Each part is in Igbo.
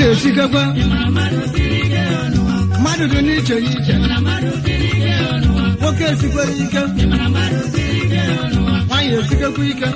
na-esikekwa mmadụ dị n'iche n'iche nwoke esikwere ike nwaanyị esikekwa ike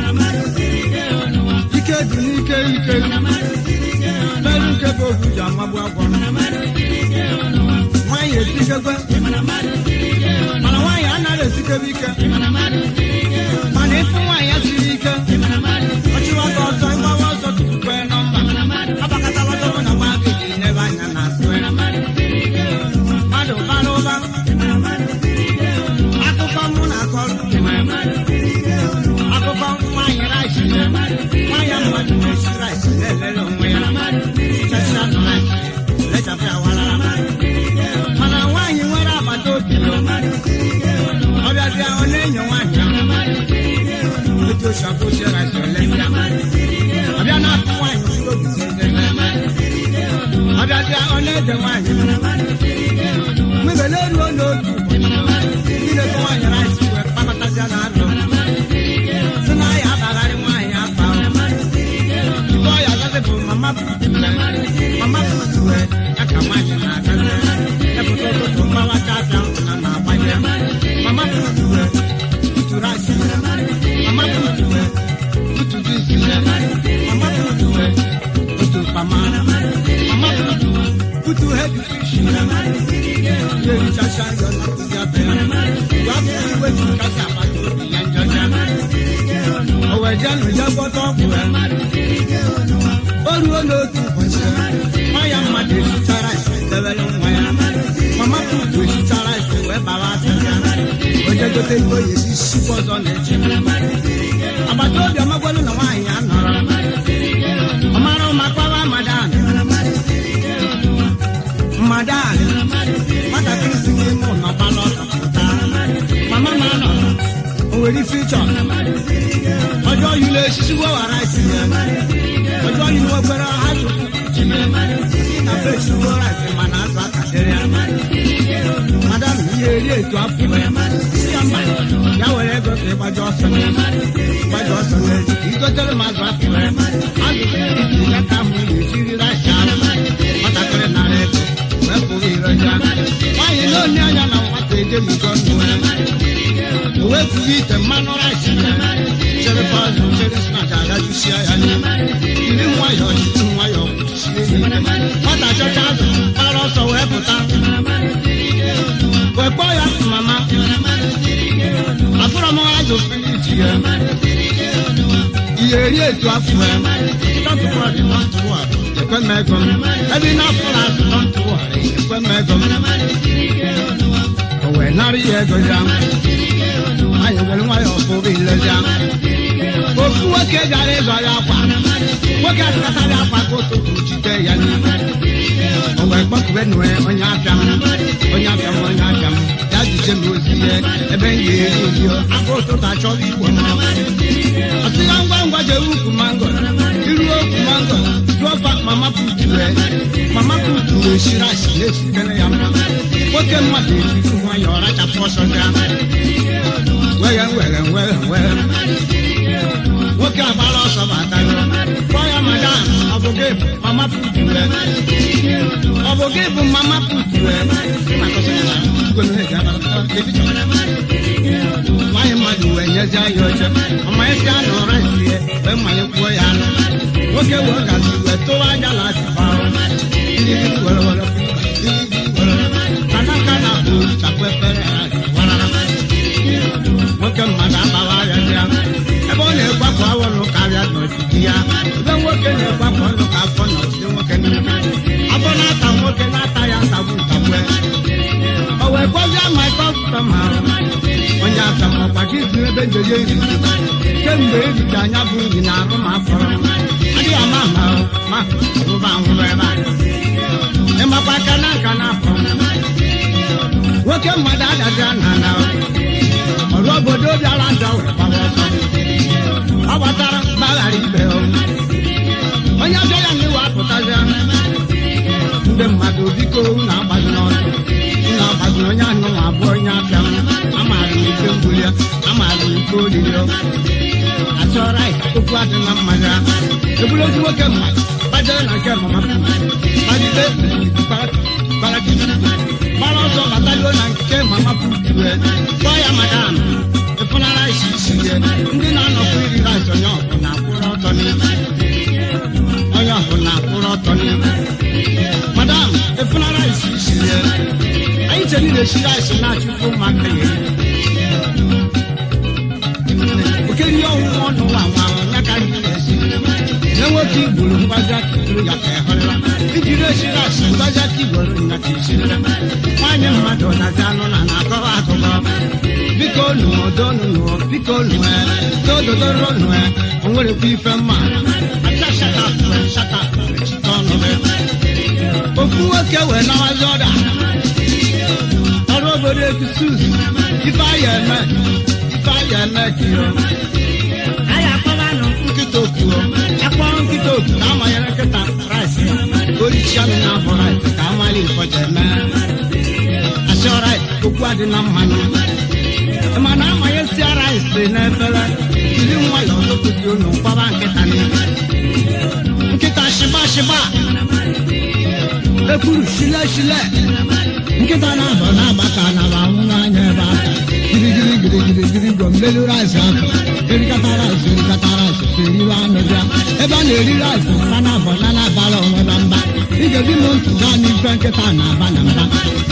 ike dị n'ike ike merụ nke bụ ofu ji amagbu agwọ nwaanyị esikekwe mana nwaanyị anaghị esikebe ike mana ịfụ nwaanyị ya siri ike ọchịwata ọsọ ịgbawa ọsọ tupu kwee nọmba agbakọtala ọsọ bụ na gba gị ji n'ebe anya na asụ mmadụ bara ụba akụkọ mụ na akọrọ akụkọ nwaanyị rice nwaanyị mmadụ na-esi rice na-elele onwe ya chasa rice lechapụ ya warara mana nwaanyị nwere agbata obi ọbịabịa ọ na-enyo nwaanyị ahụ otu osi rice ole ọbịa na-apụ nwaanyị si obi ọbịabịa ọ na-ede nwaanyị mebele ruo n'otu ilekọ nwaanyị rice wee kpakọtasịa na arọ si na ya abagharị nwaanyị afa ibe ọya agazi bụ mama mama wee ya ka nwaanyị na-agazi epụta ụtụtụ mgbawa chacha na na-agbanye mama wee tutu rice mama wee tutu juice mama wee tutu kpama mama tutu heavy fish yeri chacha yọ na kụzi abịa gwa bụ iwe ji kasị agbata obi ya njọcha o wee jee nụ jee gwọta ọgwụ ya o ruo n'otu ụbọchị nwa ya mmadụ esichara isi debere nwa ya mama putu esichara isi wee bawa aka ya o jee gote ego ya esi sikwa ọzọ na-eche agbata obi amagwalụ na nwaanyị ya nọrọ ọ mara ụma kpawa madan madan nwatakịrị si n'ime ụlọ gbalọ ọtọ pụta mama ma nọ o nwere ife ịchọ ọjọọ yiri esisi wewara isi ya ọjọọ yiri wekwere ha chụkwụ na fechi rice mana azụ akadịrị ya madam ihe eri etu afọ si ya mba ya were ego ka ịgbaji ọsọ ịgbaji ọsọ n'ezi ka igotere m azụ afọ azụ iji ya ka ahụ na-ejiri rice ahụ nwatakịrị nara ego wee pụrụ ireja nwaanyị na-onye anya na nwata ejebigo ndụ o wepụghị ite mmanụ rice chere pazụ chere snach agajusia ya n'ime jiri nwayọọ jiri nwayọọ kwụchisie ya ike nwata chọcha azụ gbara ọsọ wee pụta wee kpọọ ya mama afụrọ m azụ filiji ya ihe eri etu afọ ya tọtụkwọdị tọtụwọdị ekwe m ego m ebe ị na-afụrụ azụ tọtụwọdị ekwe m ego m o wee nara ya ego ya anyị were nwayọọ pụrụ ilezi ya ofu nwoke gara ịzọ ya akwa nwoke azụtatara akwa ka ụtụtụ jide ya n'ime o wee kpọkube nue onye afịa m onye afịa m onye afịa m ya jije m ozi ihe ebe m ga-eri eri aka ụtụtụ achọghị igbo m ọsị ya ngwa ngwa jee ukwu mango iruo ukwu mango jụọfa mama putu wee mama putu wee shiri asị na-esitere ya mma nwoke mmadụ ejiri nwayọọ rachapụ ọsọ ya were were were were nwoke agbara ọsọ batago kpọọ ya madam ọ bụ gị bụ mama putu wee ọ bụ gị bụ mama putu wee nwaanyị mmadụ wee nyezie ya oche ọmanyesi anụ ụra sie wee mmanye kwuo ya anụ nwoke wee gazi wee tụwa aja na asịfa kanaka na bụ chapụ efere warara nwoke mmadụ agbawa ya bịa ebe ọ na-egbapụ awọlụ karịa n'ọdịdị ya ebe nwoke na-egbapụ ọlụ ka afọ n'ọdịdị nwoke niile afọ na-ata nwoke na-ata ya ntagbu ntagbu o wee gwazie ma kọstọma onye aka ma ọkwa gị si ebe njeje iri kemgbe eriji anya bụ nri na arụ ma fọrọ adịghị ama ama ma rụba nwụrụ ebe a ịmakwa aka na nka na afọ nwoke mmadụ adazia na ala ọrụ obodo bịara njọ wee gbawa ọsọ ọ gbatara gbaghara ibe ya onye abịa ya n'iwe apụtazia ndị mmadụ biko na-agbazi n'ọsọ na-agbazi onye anụ nwa abụọ onye abịa amaara m ike mbuli ya amaara m ike olili achọrọ anyị okwu adị na mmadụ ahụ ebulu ozi nwoke mmadụ gbajere na nke mama putu ebe gbara ọsọ bataluo na nke mama putu kpọọ ya madam ịfụnara isi isi ihe ndị na-anọkwu iri rice onye ọbụ na-akwụrụ ọtọ n'ihu onye ọbụ na-akwụrụ ọtọ n'ihu madam ịfụnara isi isi ihe anyị che niile esi rice na-achụkwu ụmụaka ya okeri ihe ọhụrụ ọnụ nwa nwa ya ka anyị na-esi na nwoke igboro mgbazi aka iburu ya ka ịhụrịla iji resi rice mgbazi aka igboro ya ka isirila nwaanyị mmadụ na-aza anụ na na-akọwa akụkọ biko nụọ donu nụọ biko nụọ dododoro nụọ o nwerekwa ife mma acha shata shata chita ọnụ ofu nwoke wee nawazi ọda ọrụ obodo ekusus ife aya eme ife aya eme kiro aya akpọbanụ nkịta okuo akpọ nkịta oku ka amanyere nkịta rice ya orichi anụ na-abụ rice ka amali ịfọja eme asịọra okwu adị na mmanụ mana amanye sia rice n'efere jiri nwayọọ tụpụsị unu mkpọba nkịta n'ihu nkịta shịba shịba ekwuru shile shile nkịta na-abọ na-agba ka na anwụ n'anya ebe aka girigiri girigiri giri go mmelu rice ahụ erikata rice erikata rice eriwe anụ bịa ebe a na-eri rice mba na-abọ na na-abara onwe na mba ị ga-ebi m ntụ gaa n'ife nkịta na-aba na mba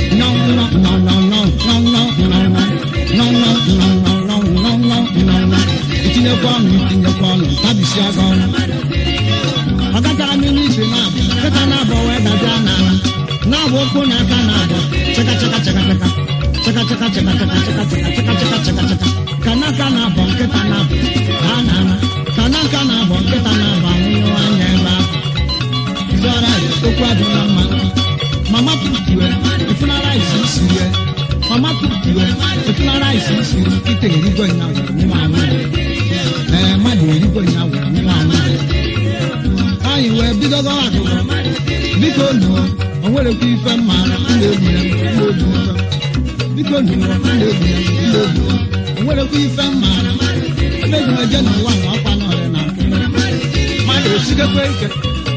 itinyekwa ọnụ itinyekwa ọnụ tabisi aga ọnụ ọ gachara n'ime isi na-abụ nkịta na-abọ wee dabịa n'ala na-abụ ụkwụ na aka na-abụ cheka cheka cheka cheka cheka cheka cheka cheka cheka cheka cheka cheka cheka cheka ka n'aka na-abọ nkịta na-abụ daa n'ala ka n'aka na-abọ nkịta na-abụ anwụnyụ anya ebe ahụ zụara okwu adịla mma mama putue ifunara isi isi ye mama putue ifunara isi isi ite erigo nya were nwa anwụ ee mmadụ erigo nya were nwa anwụ anyị wee bido gọwa akụkọ biko nụọ o nwerekwa ife mma na-egbu ya na-egbu ife biko nụọ na-egbu ya na-egbu o nwerekwa ife mma ebe ji eje n'ụwa nwa ọkwa n'ọrịa na mmadụ osigekwa ike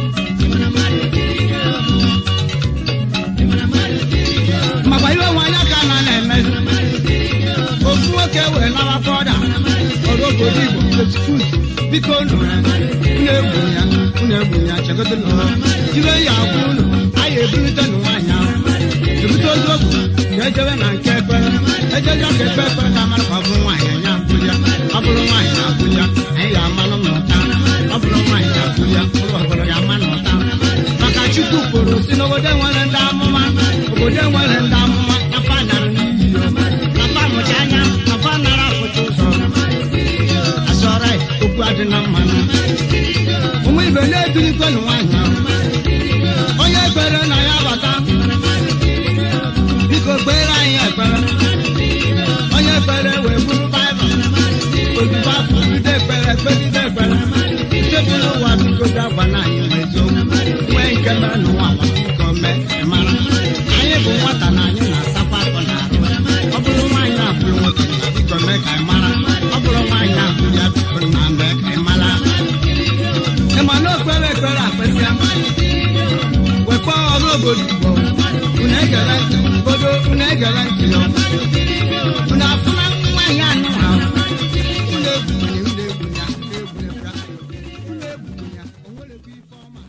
makwa iwe nwanya ka na na-emezi ofu nwoke wee nawa fọda ọrụ obodo igbo ekskuz biko unu egbu ya unu egbu ya chegodo n'ụlọ ibe ya agwa unu anyị ebulite nụ nwaanyị ahụ ebute ozu okwu ka ejebe na nke ekpere ejeje ka ekpe ekpere ka amara ka ọ bụrụ nwaanyị anyị abụja ọ bụrụ nwaanyị abụja anyị ga-amanụ n'ụta ọ bụrụ nwaanyị abụja ụlọ ọbụla ya ama n'ụta maka chukwu kwuru si n'obodo enwere ndị amụma obodo enwere ndị amụma afa nara n'iyi afa mụcha anya afa nara afụcha ụzọ asọrọ okwu adị na mmanụ ụmụ ibe na-ebirikwenụ nwaanyị ahụ onye ekpere na ya bata biko kpere anyị ekpere onye ekpere wee buru baịbụl ozugbo afụgide ekpere kpegide ekpere chepụrụ ụwa biko bịa gwa na anyị eziokwu nwee nke mere n'ụwa biko mee mara anyị bụ nwata na anyị na-asakwa afọ na ahụ ọ bụrụ nwaanyị abụrụ nwoke biko mee ka anyị mara ọ bụrụ nwaanyị abụrụ ya biko na mee ka anyị mara ịma na okpere ekpere akpesịa wekwa ọrụ obodo igbo unu egere ntị obodo unu egere ntị ya unu afụna nwaanyị anụ ha unu egwunye unu egwunye egwunye unu egwunye ya o nwerekwa ife ọma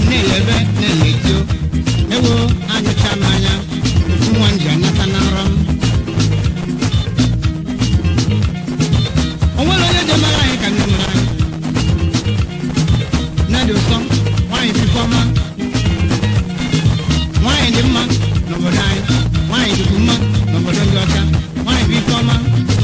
na-elebe na-emetio ewo anyụcha m anya ofu nwa nji anata na nrọ m o nwere onye ji mara anyị ka nne mara anyị nne dị ụsọ nwaanyị bikọ ọma nwaanyị dị mma n'obodo anyị nwaanyị dịkwu mma n'obodo ndị ọcha nwaanyị bụ ike ọma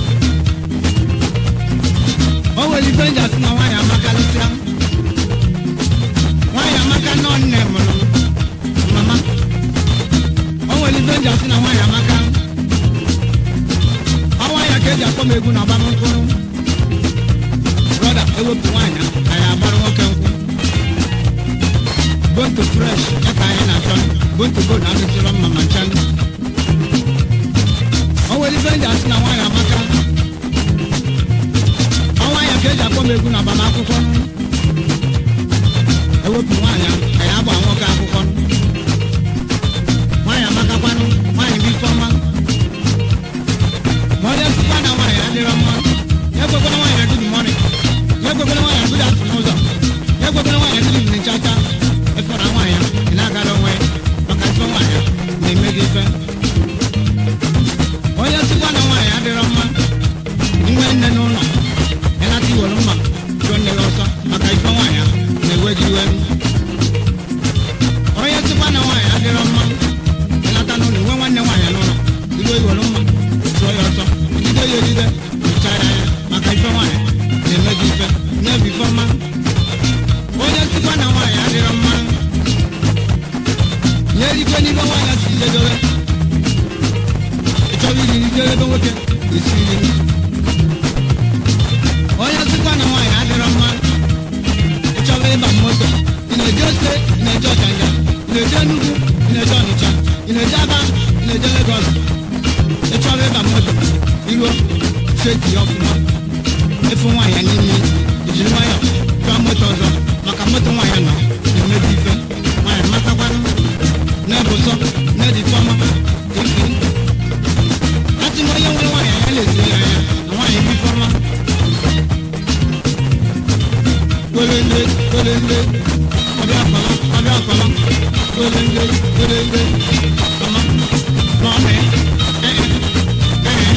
o nwere ife nji asị na nwaanyị amakalịsịa nwaanyị amaka nọ nne mụrụ m mama o nwere ife nji asị na nwaanyị amaka ọnwa ya ka eji akpọ m egwu na agbamnkwụrụ brọda ewepụ nwaanyị anyị agbara nwoke nkwụ bonto fresh ya ka anyị na-achọ bonto bo na-adịsịrọ mma ma ncha o nwere ife nji asị na nwaanyị amaka ọnwa ya ka eji akpọ m egwu na agbamakwụkwọ ewepụ nwaanyị ka ya agba nwoke akwụkwọ nwaanyị amakakwanụ nwaanyị bụ ife ọma ma ọ dịsịkwa na nwaanyị adịrọ mma ya ekwekwara nwaanyị na good morning ya ekwekwara nwaanyị na good afternoon ụzọ ya ekwekwara nwaanyị na good evening chacha efere nwaanyị ị na-agara onwe maka ife nwaanyị na-eme gị ife onye sịkwa na nwaanyị adịrọ mma inwe nne n'ụlọ ịnata iwere mma chụọ nne gị ọsọ maka ife nwaanyị na-ewe gị iwe onye sịkwa na nwaanyị adịrọ mma ịnata n'ụlọ inwe nwanne nwaanyị n'ụlọ iwe iwere mma chụọ ya ọsọ ejide ya ejide mechara ya maka ife nwaanyị na-eme gị ife na-ebi ife ọma onye sịkwa na nwaanyị adịrọ mma nye erikwe n'ibe nwaanyị si jedowe ịchọrọ iri nri jere ebe nwoke esi nri onye sịkwa na nwaanyị adịrọ mma ịchọrọ ịba moto ị na-eje ose ị na-eje ọchanja ị na-eje Enugu ị na-eje Ọnịcha ị na-eje Aba ị na-eje Legọs ịchọrọ ịba moto iruo cheki ya ọfụma efu nwaanyị n'ime ejiri nwayọ chọọ moto ọzọ maka moto nwaanyị nọ na-emebi ife nwaanyị matakwanụ na-ebu ụsọ na-edi fọma ifi asị m onye nwere nwaanyị anya na-esi ya anya na nwaanyị bụ ifeọma welele welele ọbịa akpama ọbịa akpama welele welele ọma n'ọmị ee ee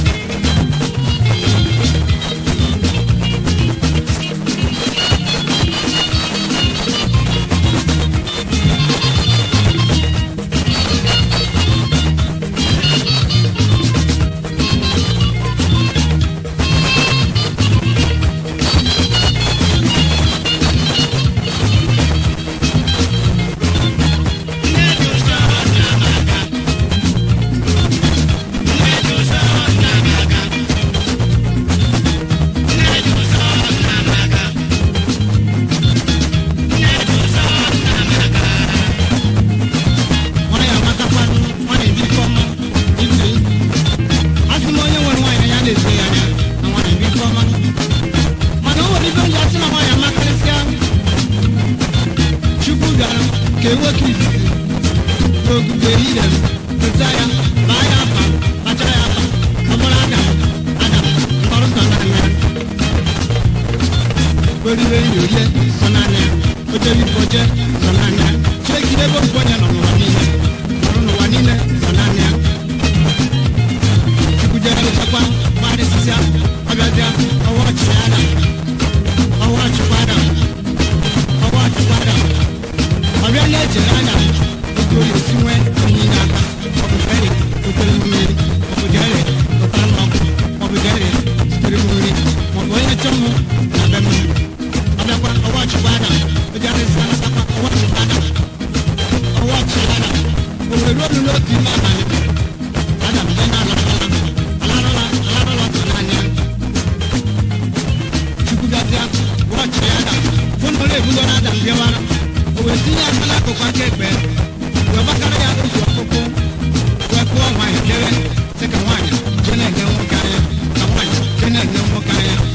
nwaanyị amatakwanụ nwaanyị bụ ife ọma ife asị m onye nwere nwaanyị anya na-ezo ya anya na nwaanyị bụ ife ọma mana o nwere ife ndị asị na nwaanyị amakarịsịa chukwu bịara ka enwoke izizi n'ogige ehihie pụta ya baa ya afa kpachara ya afa ọ bụrụ adam adam mkpọrọ sọ naanị ya orire nri orie sọ naanị ya ojeri oje sọ naanị ya chekiri ebe ofu onye nọ n'ụwa niile nọrọ n'ụwa niile sọ naanị ya chukwu jere lụtakwa gbarịsịsịa ọbịazịa ọwa ọchị ya adam ọwa ọchịkwa adam ọwa ọchịkwa adam ọbịa na-echere anya otu oyi esi nwee onyinye aka ọ bụ jere otere mmiri ọ bụ jere ụtara m ọkụ ọ bụ jere zitere m nri ma ọ bụ onye chọọ m na be m ọbịakwa ọwa ọchịkwa adam o ji arịsị anatakwa ọwa ọchịkwa adam ọwa ọchị adam o were ruo n'otu ime abalị adam bịa na alarụla alarụla alarụla ọtọ n'anya chukwu bịazịa wọchị ya adam fụ na ọrụ ebugoro adam bịawara o wee tinye aka n'akụkụ aka ekpe wee gbakara ya otu ọkpụkpụ wee kụọ nwaanyị jere sị ka nwaanyị jee na-enye nwoke anya ka nwaanyị jee na-enye nwoke anya